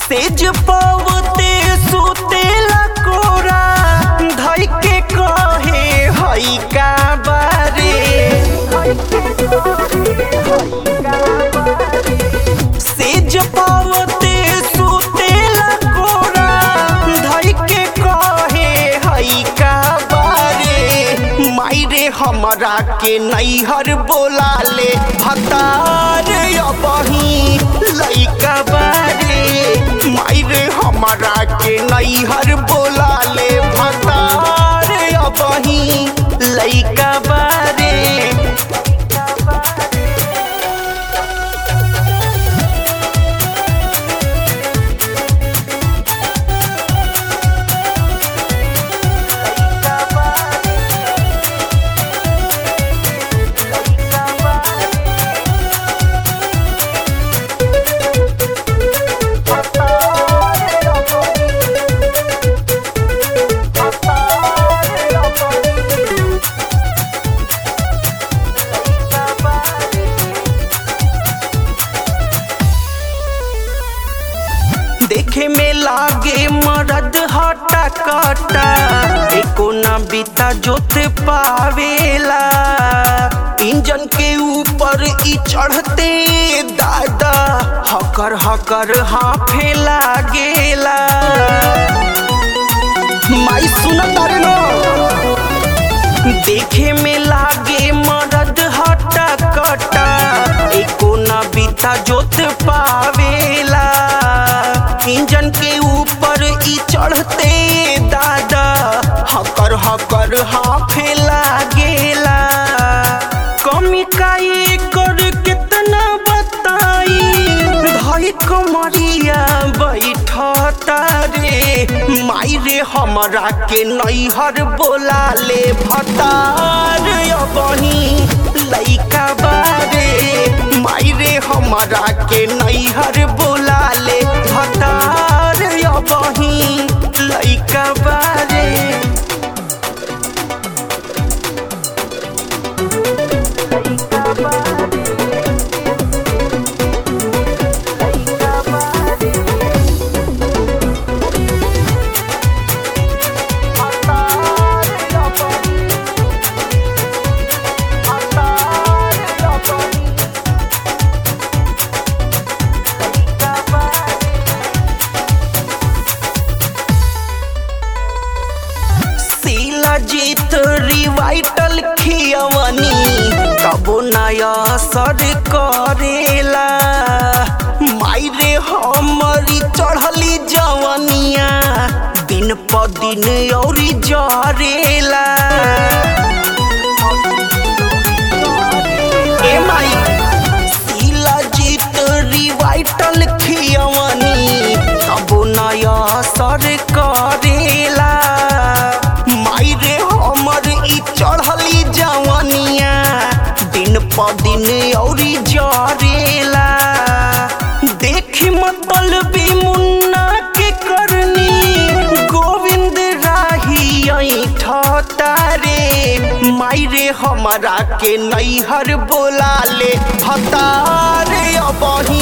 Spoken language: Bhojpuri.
सेज पवते सुतेला कोरा धई के कहे हई का बारे सेज पवते सुतेला कोरा धई के कहे हई का बारे मायरे हमरा के नैहर बोला ले हतार अबही लइका बारे मायरे हमरा के नैहर बोला ले भतार अबही लइका बारे देखे में लागे मरद हटा कटा एको ना बीता जोते पावेला इंजन के ऊपर ई चढ़ते दादा हकर हकर हाफे लागेला माई सुनत तारे नो देखे में लागे मरद हटा कटा एको ना बीता जोत पावेला इंजन के ऊपर ई चढ़ते दादा हकर हकर हाफे लागेला कमी काई कर कितना बताई धई कमरिया बैठता रे माई रे हमरा के नैहर बोला ले भतार अबही लइका बारे माई रे हमरा के नैहर बोला ले भतार अबही लइका बारे शीला जीत रिवाइटल खियवनी कबो नया असर करेला मायरे हमरी चढ़ली जवनिया दिन प दिन औरी जरेला ए माई शीला जीत रिवाइटल खियवनी कबो नया असर करेला माई रे हमर ई चढ़ली जवनिया दिन प दिन औरी जरेला देखी मतलबी मुन्ना के करनी गोविंद राही ऐठता रे माई रे हमरा के नैहर बोला ले हतार अबही